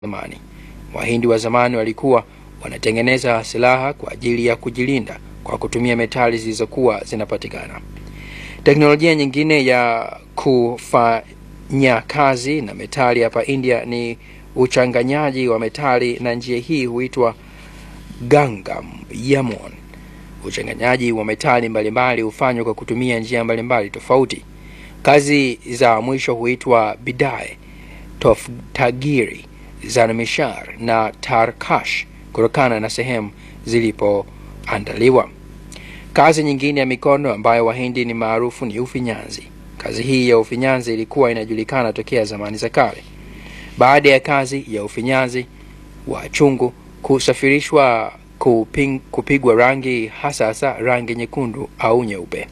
zamani. Wahindi wa zamani walikuwa wanatengeneza silaha kwa ajili ya kujilinda kwa kutumia metali zilizokuwa zinapatikana. Teknolojia nyingine ya kufanya kazi na metali hapa India ni uchanganyaji wa metali, na njia hii huitwa Gangam Yamon. Uchanganyaji wa metali mbalimbali hufanywa kwa kutumia njia mbalimbali tofauti. Kazi za mwisho huitwa Bidae, Toftagiri, Zanmishar na Tarkash kutokana na sehemu zilipoandaliwa. Kazi nyingine ya mikono ambayo Wahindi ni maarufu ni ufinyanzi. Kazi hii ya ufinyanzi ilikuwa inajulikana tokea zamani za kale. Baada ya kazi ya ufinyanzi wa chungu kusafirishwa kuping, kupigwa rangi hasa hasa rangi nyekundu au nyeupe.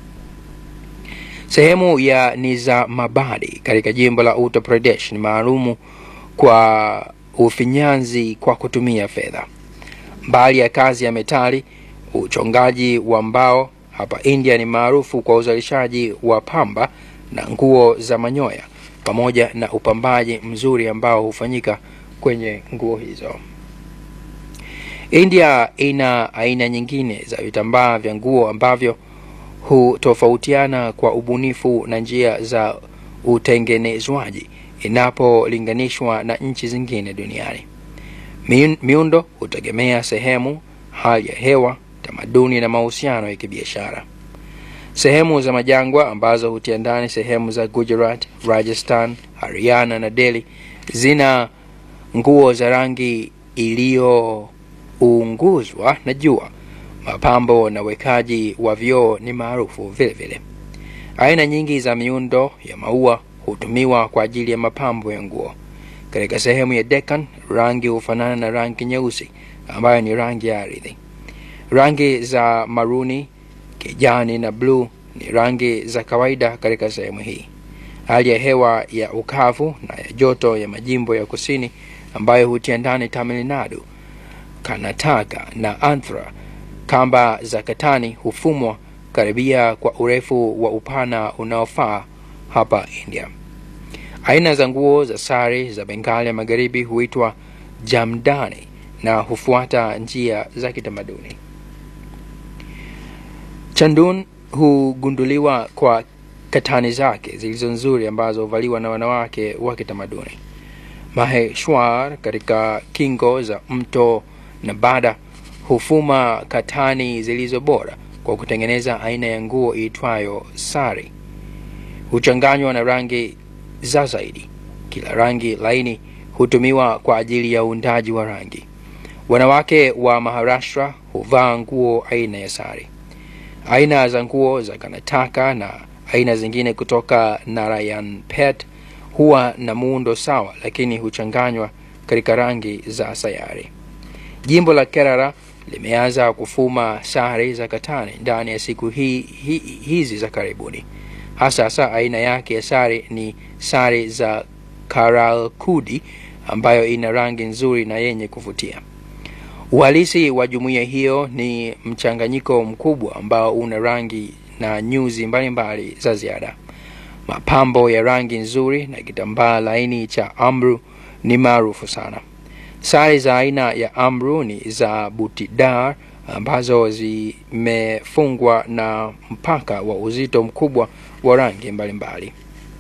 Sehemu ya Nizamabadi katika jimbo la Uttar Pradesh ni maalumu kwa ufinyanzi kwa kutumia fedha. Mbali ya kazi ya metali, uchongaji wa mbao hapa India ni maarufu kwa uzalishaji wa pamba na nguo za manyoya pamoja na upambaji mzuri ambao hufanyika kwenye nguo hizo. India ina aina nyingine za vitambaa vya nguo ambavyo hutofautiana kwa ubunifu na njia za utengenezwaji inapolinganishwa na nchi zingine duniani. Miundo hutegemea sehemu, hali ya hewa, tamaduni na mahusiano ya kibiashara. Sehemu za majangwa ambazo hutia ndani sehemu za Gujarat, Rajasthan, Haryana na Delhi zina nguo za rangi iliyounguzwa na jua. Mapambo na wekaji wa vioo ni maarufu vile vile. Aina nyingi za miundo ya maua hutumiwa kwa ajili ya mapambo ya nguo. Katika sehemu ya Deccan, rangi hufanana na rangi nyeusi ambayo ni rangi ya ardhi. Rangi za maruni, kijani na bluu ni rangi za kawaida katika sehemu hii. Hali ya hewa ya ukavu na ya joto ya majimbo ya kusini ambayo hutia ndani Tamil Nadu, Karnataka na Andhra, kamba za katani hufumwa karibia kwa urefu wa upana unaofaa hapa India. Aina za nguo za sare za Bengali ya magharibi huitwa jamdani na hufuata njia za kitamaduni. Chandun hugunduliwa kwa katani zake zilizo nzuri ambazo huvaliwa na wanawake wa kitamaduni. Maheshwar katika kingo za mto Nabada hufuma katani zilizo bora kwa kutengeneza aina ya nguo iitwayo sari. Huchanganywa na rangi za zaidi. Kila rangi laini hutumiwa kwa ajili ya uundaji wa rangi. Wanawake wa Maharashtra huvaa nguo aina ya sari. Aina za nguo za Karnataka na aina zingine kutoka Narayanpet huwa na muundo sawa, lakini huchanganywa katika rangi za sayari. Jimbo la Kerala limeanza kufuma sare za katani ndani ya siku hi, hi, hizi za karibuni. Hasa hasa aina yake ya sare ni sare za Karalkudi ambayo ina rangi nzuri na yenye kuvutia. Uhalisi wa jumuiya hiyo ni mchanganyiko mkubwa ambao una rangi na nyuzi mbalimbali za ziada. Mapambo ya rangi nzuri na kitambaa laini cha amru ni maarufu sana. Sare za aina ya amru ni za butidar ambazo zimefungwa na mpaka wa uzito mkubwa wa rangi mbalimbali.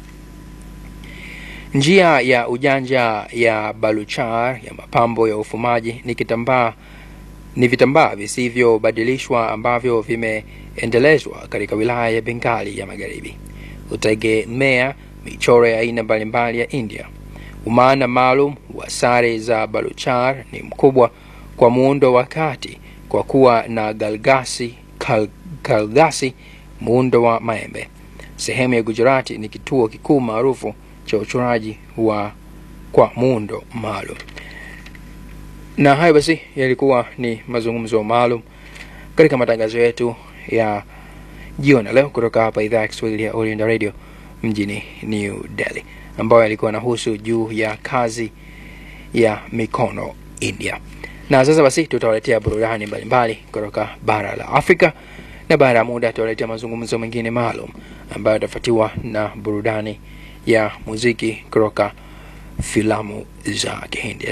Njia ya ujanja ya Baluchar ya mapambo ya ufumaji ni kitambaa ni vitambaa visivyobadilishwa ambavyo vimeendelezwa katika wilaya ya Bengali ya magharibi. Hutegemea michoro ya aina mbalimbali ya India. Umaana maalum wa sare za Baluchar ni mkubwa kwa muundo wa kati kwa kuwa na galgasi, kal, kalgasi muundo wa maembe. Sehemu ya Gujarati ni kituo kikuu maarufu cha uchoraji wa kwa muundo maalum. Na hayo basi yalikuwa ni mazungumzo maalum katika matangazo yetu ya jioni leo kutoka hapa idhaa ya Kiswahili ya Oriental Radio mjini New Delhi, ambayo yalikuwa nahusu juu ya kazi ya mikono India. Na sasa basi tutawaletea burudani mbalimbali kutoka bara la Afrika, na baada ya muda tutawaletea mazungumzo mengine maalum ambayo yatafuatiwa na burudani ya muziki kutoka filamu za Kihindi.